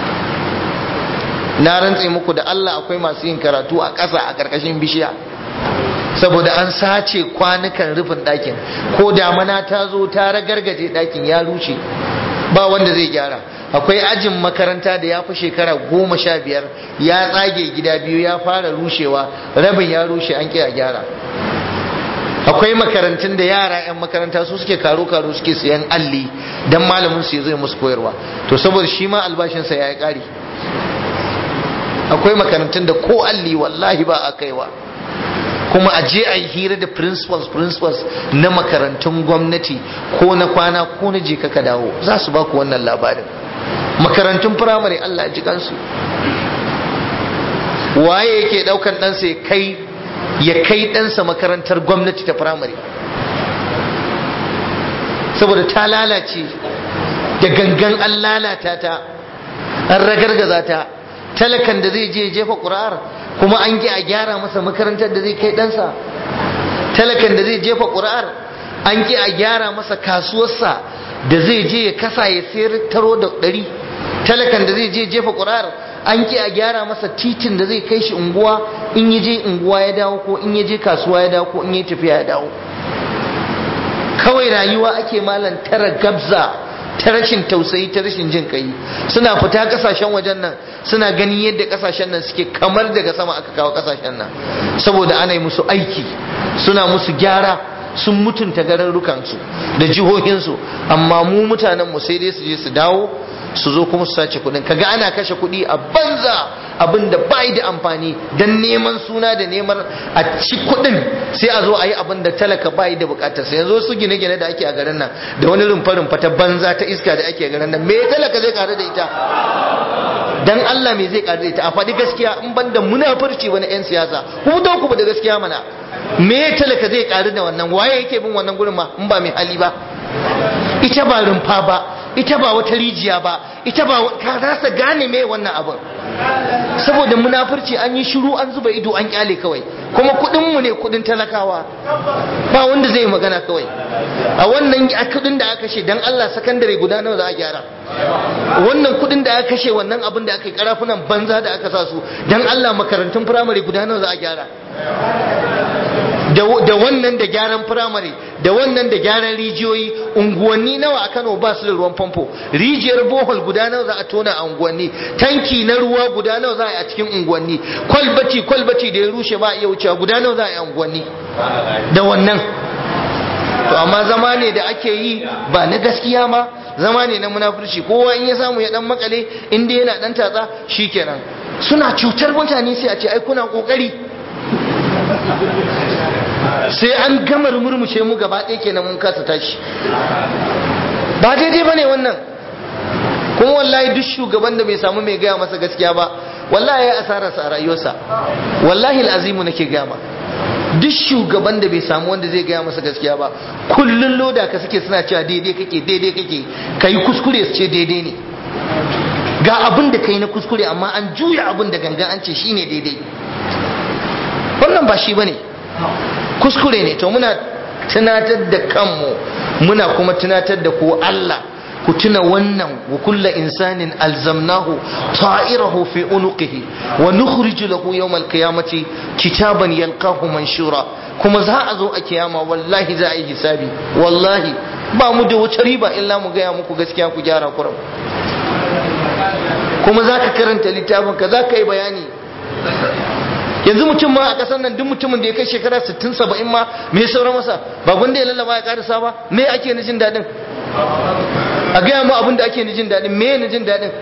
na rantse muku da Allah akwai masu yin karatu a ƙasa a ƙarƙashin bishiya saboda an sace kwanukan rufin ɗakin ko damana ta zo ta ragargaje ɗakin ya rushe ba wanda zai gyara akwai ajin makaranta da ya fi shekara goma sha biyar ya tsage gida biyu ya fara rushewa rabin ya rushe an a gyara akwai makarantun da yara 'yan makaranta su suke karo-karo suke siyan alli don malamin su zai musu koyarwa to saboda shi ma albashinsa ya yi ƙari akwai makarantun da ko alli wallahi ba a kaiwa kuma a je a yi hira da principals principals na makarantun gwamnati ko na kwana ko na je ka dawo za su baku wannan labarin makarantun firamare Allah ji kansu waye yake daukan ɗansa ya kai ya kai ɗansa makarantar gwamnati ta firamare saboda ta lalace da gangan an lalata ta an ragargaza ta talakan da zai je jefa ƙuri'ar kuma an ki a gyara masa makarantar da zai kai ɗansa talakan da zai jefa ƙuri'ar an ki a gyara masa kasuwarsa da zai je ya kasa ya sayar taro da ɗari talakan da zai je jefa ƙuri'ar an ki a gyara masa titin da zai kai shi unguwa in ya je unguwa ya dawo ko in ya je kasuwa ya dawo ko in ya tafiya ya dawo kawai rayuwa ake malan tara gabza ta rashin tausayi ta rashin jin kai suna fita kasashen wajen nan suna ganin yadda kasashen nan suke kamar daga sama aka kawo kasashen nan saboda ana yi musu aiki suna musu gyara sun mutunta gararrukansu da jihohinsu amma mu mutanen mu sai dai su je su dawo su zo kuma su sace kudin kaga ana kashe kudi a banza abin da bai da amfani dan neman suna da neman a ci kudin sai a zo a yi abin da talaka bai da bukatar sai yanzu su gine-gine da ake a garin nan da wani rumfa ta banza ta iska da ake a garin nan me talaka zai karu da ita dan Allah me zai karu da ita a faɗi gaskiya in ban da munafurci wani 'yan siyasa ku da ku da gaskiya mana me talaka zai karu da wannan waye yake bin wannan gurin ma in ba mai hali ba ita ba rumfa ba ita ba wata rijiya ba ita ba ka rasa gane me wannan abin saboda munafurci an yi shiru an zuba ido an kyale kawai kuma kudin mu ne kudin talakawa ba wanda zai magana kawai a wannan kudin da aka kashe dan Allah sakandare guda nawa za a gyara wannan kudin da aka kashe wannan abin da aka yi karafunan banza da aka sa su dan Allah makarantun firamare guda nawa za a gyara da wannan da gyaran firamare da wannan da gyaran rijiyoyi unguwanni nawa a Kano ba su da ruwan famfo rijiyar bohol guda nawa za a tona a unguwanni tanki na ruwa guda nawa za a yi a cikin unguwanni kwalbati kwalbati da ya rushe ba a iya wucewa guda nawa za a yi a unguwanni da wannan to amma zama ne da ake yi ba na gaskiya ma zama ne na munafurci kowa in ya samu ya dan makale inda yana dan tatsa shikenan suna cutar mutane sai a ce ai kuna kokari sai an gama murmushe mu gaba ɗaya kenan mun kasa tashi ba daidai bane wannan kuma wallahi duk shugaban da bai samu mai gaya masa gaskiya ba wallahi ya asararsa a rayuwarsa wallahi al'azimu nake gaya ma duk shugaban da bai samu wanda zai gaya masa gaskiya ba kullun loda ka suke suna cewa daidai kake daidai kake kai kuskure su ce daidai ne ga abin da kai na kuskure amma an juya abin da gangan an ce shine daidai wannan ba shi bane kuskure ne to muna tunatar da kanmu muna kuma tunatar da ku Allah ku tuna wannan wa kulla insanin alzamnahu ta'irahu fi unuqihi wa nukhriju lahu yawm alqiyamati kitaban yalqahu manshura kuma za a zo a kiyama wallahi za a yi hisabi wallahi ba mu da wata riba illa mu gaya muku gaskiya ku gyara kuram kuma za ka karanta littafin ka za ka yi bayani yanzu mutum ma a kasar nan duk mutumin da ya kai shekara 60 70 ma me saura masa ba gwanda ya lallaba ya karisa ba me ake na jin daɗin a gaya mu abin da ake jin daɗin me na jin daɗin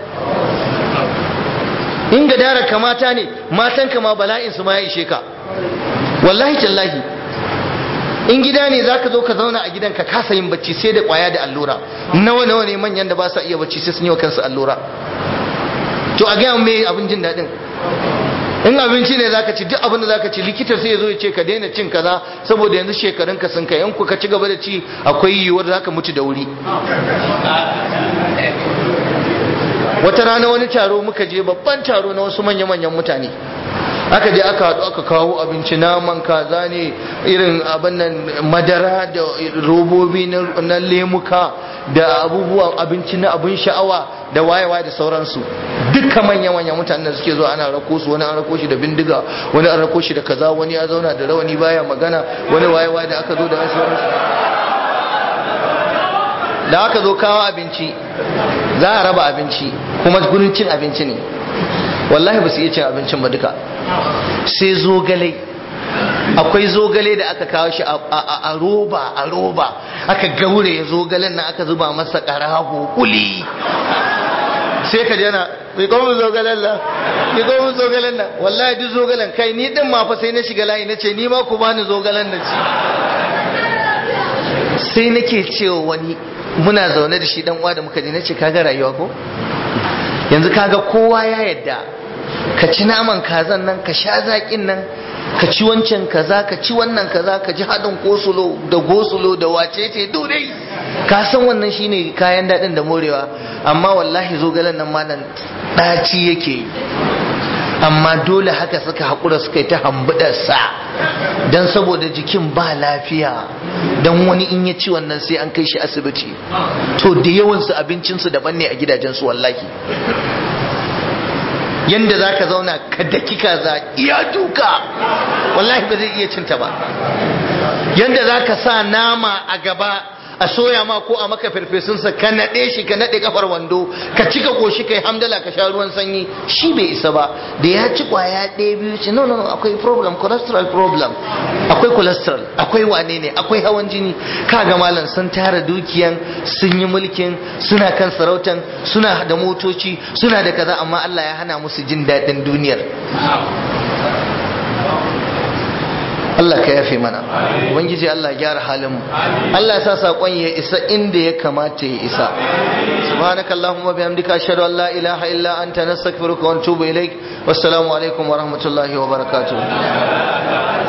in ga dara kamata ne matan kama bala'in su ma ya ishe ka wallahi tallahi in gida ne zaka zo ka zauna a gidan ka kasa yin bacci sai da kwaya da allura nawa nawa ne manyan da ba sa iya bacci sai sun yi wa kansu allura to a gaya me abin jin daɗin in abinci ne zaka ci duk abin da zaka ci likita sai ya zo ya ce ka daina cin kaza saboda yanzu shekarun ka sun kai in ku ka ci gaba da ci akwai yiwuwar zaka mutu da wuri wata rana wani taro muka je babban taro na wasu manya-manyan mutane aka je aka haɗu aka kawo abinci naman kaza ne irin abin nan madara da robobi na lemuka da abubuwan abinci na abin sha'awa da wayewa da sauransu duka manya-manyan mutanen da suke zuwa ana rako su wani an rako shi da bindiga wani an rako shi da kaza wani ya zauna da rawani baya magana wani wayewa da aka zo da sauransu da aka zo kawo abinci za a raba abinci kuma gurin cin abinci ne wallahi ba su iya cin abincin ba duka sai zogale akwai zogale da aka kawo shi a roba a roba aka gaure zogalen nan aka zuba masa karago kuli sai ka jana mai komun zogalen nan mai komun zogalen nan wallahi duk zogalen kai ni din ma fa sai na shiga layi na ce ni ma ku bani zogalen na ci sai nake cewa wani muna zaune da shi dan uwa da muka je nace kaga rayuwa ko yanzu kaga kowa ya yadda ka ci naman kazan nan ka sha zaƙin nan ka ci wancan kaza ka ci wannan kaza ka ji haɗin kosulo da gosulo da wacece dai ka san wannan shine kayan daɗin da morewa amma wallahi zogalen nan malam ɗaci yake yi amma dole haka suka haƙura suka yi ta hambudarsa don saboda jikin ba lafiya don wani in ya ci wannan sai an kai shi asibiti to da yawansu abincinsu daban ne a gidajensu wallahi yanda za ka zauna ka daki kaza iya duka wallahi ba zai iya cinta ba yanda za ka sa nama a gaba a soya ma ko a maka farfesunsa ka naɗe shi ka naɗe kafar wando ka cika koshi kai hamdala ka sha ruwan sanyi shi bai isa ba da ya ci kwaya ɗaya biyu ce no no no akwai problem cholesterol problem akwai cholesterol akwai wane ne akwai hawan jini kaga malam sun tara dukiyan sun yi mulkin suna kan sarautan suna da motoci suna da kaza amma Allah ya hana musu jin daɗin duniyar Allah ka yafe mana ubangiji Allah gyara halin mu Allah ya sa sakon ya isa inda ya kamata ya isa subhanakallahumma bihamdika ashhadu an la ilaha illa anta nastaghfiruka wa natubu ilaik wassalamu alaikum wa rahmatullahi wa barakatuh